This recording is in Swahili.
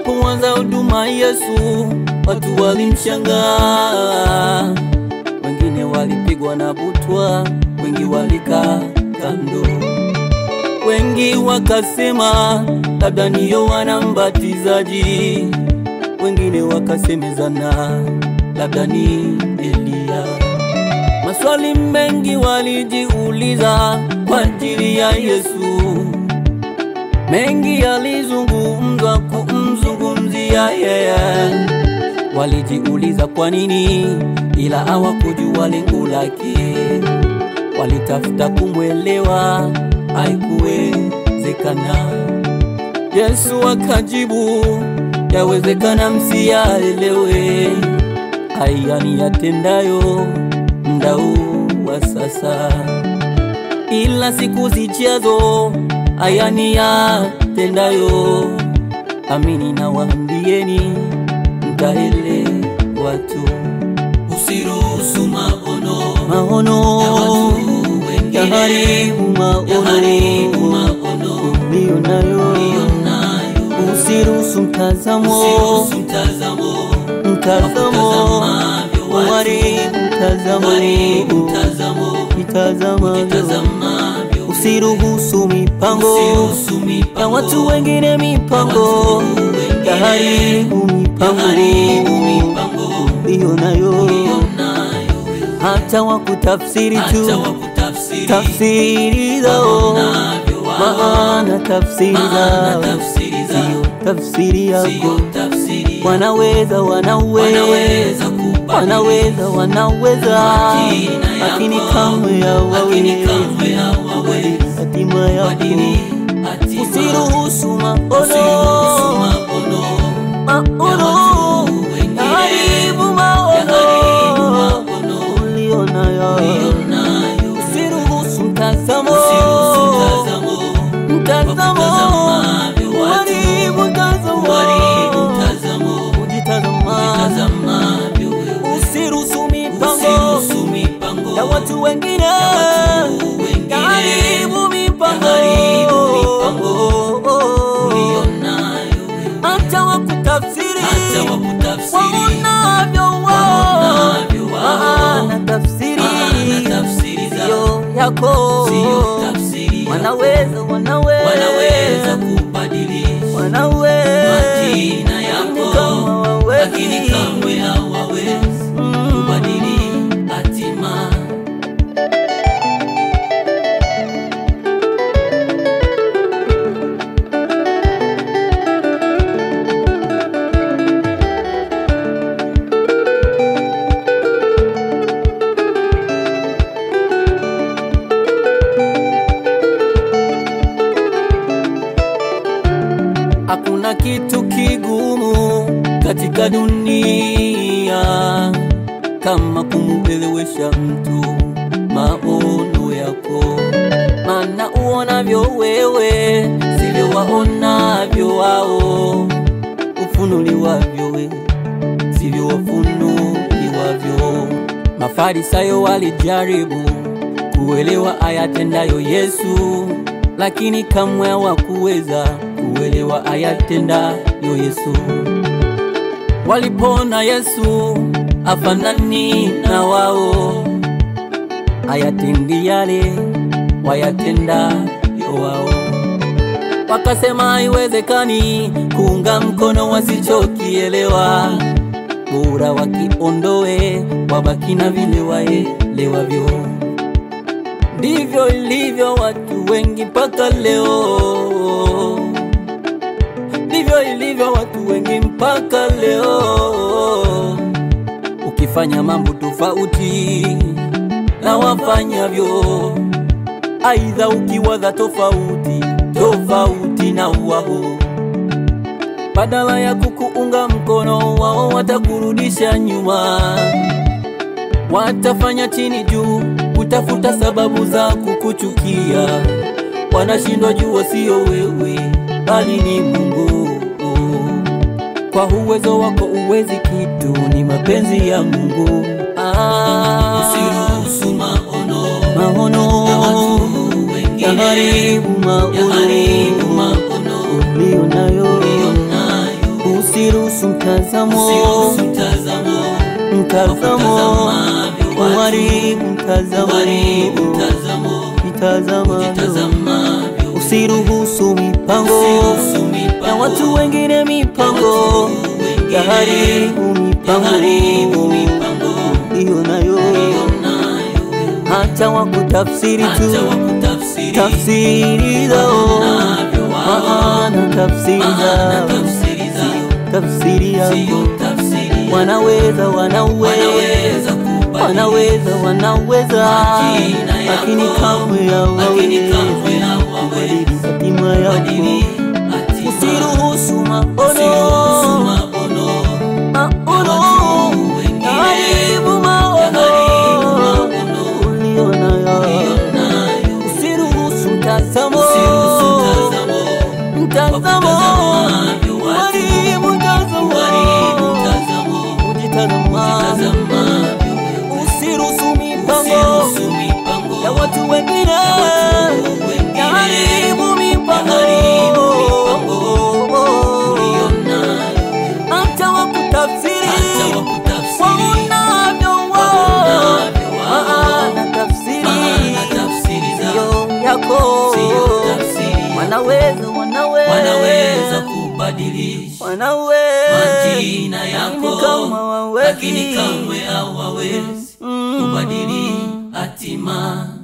Alipoanza huduma Yesu, watu walimshangaa, wengine walipigwa na butwa, wengi walikaa kando, wengi wakasema labda ni Yohana Mbatizaji, wengine wakasemezana labda ni Eliya. Maswali mengi walijiuliza kwa ajili ya Yesu, mengi yalizungumzwa kumzungumzia yeye. Walijiuliza kwa nini, ila hawakujua lengo lake. Walitafuta kumwelewa, haikuwezekana. Yesu akajibu, yawezekana msiyaelewe haya niyatendayo muda huu wa sasa, ila siku zijazo haya niyatendayo, amini nawaambieni, mtaelewa tu. Usiruhusu maono Maono ya watu wengine yaharibu yaharibu maono maono uliyo nayo, ulionayo. usiruhusu mtazamo Usiruhusu mtazamo mtazamo wakutazamavyo watu, uharibu mtazamo uharibu mtazamo mitazamavyo utazamavyo usiruhusu mipango Usiruhusu ya mipango watu wengine mipango watu wengine yaharibu yaharibu mipango mipango uliyo nayo ulionayo wewe. hata wakutafsiri Hata tu wakutafsiri tafsiri zao waonavyo wao. maana tafsiri Maana zao tafsiri zao sio tafsiri yako sio tafsiri yako. wanaweza wanaweza wanaweza kubadili wanaweza wanaweza Majina yako, lakini kamwe lakini hawawezi kamwe hawawezi hatima yako badili hatima. usiruhusu Usiruhusu maono maono ya maono watu wengine yaharibu yaharibu maono maono ulio nayo ulionayo. usiruhusu mtazamo Usiruhusu mtazamo mtazamo wakutazamavyo watu, uharibu mtazamo uharibu mtazamo ujitazama utazamavyo wewe. usiruhusu mipango Usiruhusu mipango ya watu wengine ya watu wengine yaharibu mipango yaharibu mipango ulionayo wewe. hata wakutafsiri Hata wakutafsiri waonavyo waonavyo wao. maana tafsiri Maana tafsiri zao sio yako sio tafsiri yako. wanaweza wanaweza wanaweza kubadilisha wanaweza majina Lakini yako, kama hawawezi, lakini kamwe hawawezi mm, kubadili hatima. Hakuna kitu kigumu katika dunia kama kumuelewesha mtu maono yako, maana uonavyo wewe sivyo waonavyo wao, ufunuliwavyo wewe sivyo wafunuliwavyo. Mafarisayo walijaribu kuelewa ayatendayo Yesu, lakini kamwe hawakuweza kuelewa ayatendayo Yesu. Walipona Yesu afanani na wao, ayatendi yale wayatendayo wao. Wakasema haiwezekani kuunga mkono wasichokielewa, bora wakiondoe, wabaki na vile waelewavyo. Ndivyo ilivyo watu wengi mpaka leo, ndivyo ilivyo watu wengi mpaka leo. Ukifanya mambo tofauti na wafanyavyo, aidha ukiwaza tofauti tofauti na wao, badala ya kukuunga mkono, wao watakurudisha nyuma watafanya chini juu kutafuta sababu za kukuchukia. Wanashindwa jua sio wewe bali ni Mungu. Kwa uwezo wako uwezi kitu, ni mapenzi ya Mungu. Ah, Usiruhusu maono maono ya watu wengine yaharibu yaharibu maono maono ulio nayo, ulionayo. usiruhusu mtazamo usiruhusu mtazamo mtazamo wakutazamavyo watu, uharibu mtazamo uharibu mtazamo mtazamo utazamavyo usiruhusu mipango usiruhusu mipango ya watu wengine mipango wengine ya haribu mipango haribu mipango hiyo nayo nayo hata wakutafsiri tu hata wakutafsiri tafsiri zao navyo wao maana tafsiri maana zao tafsiri zao tafsiri yako siyo tafsiri wanaweza wanaweza wanaweza kubadili wanaweza wanaweza Majina yako, lakini kamwe lakini hawawezi kamwe hawawezi kubadili hatima yako kubadili hatima. usiruhusu Usiruhusu maono maono maono watu wengine yaharibu yaharibu maono maono ulionayo ulionayo. usiruhusu mtazamo Usiruhusu mtazamo mtazamo wakutazamavyo watu, uharibu mtazamo uharibu mtazamo ujitazama utazamavyo wewe. usiruhusu mipango Usiruhusu mipango ya watu wengine wengine yaharibu mipango yaharibu mipango ulionayo. hata wakutafsiri Hata wakutafsiri waonavyo waonavyo wao. maana tafsiri maana tafsiri zao siyo yako siyo tafsiri wanaweza wanaweza wanaweza kubadilisha wanaweza majina Lakini yako kama hawawezi. lakini kamwe hawawezi Mm. kubadili hatima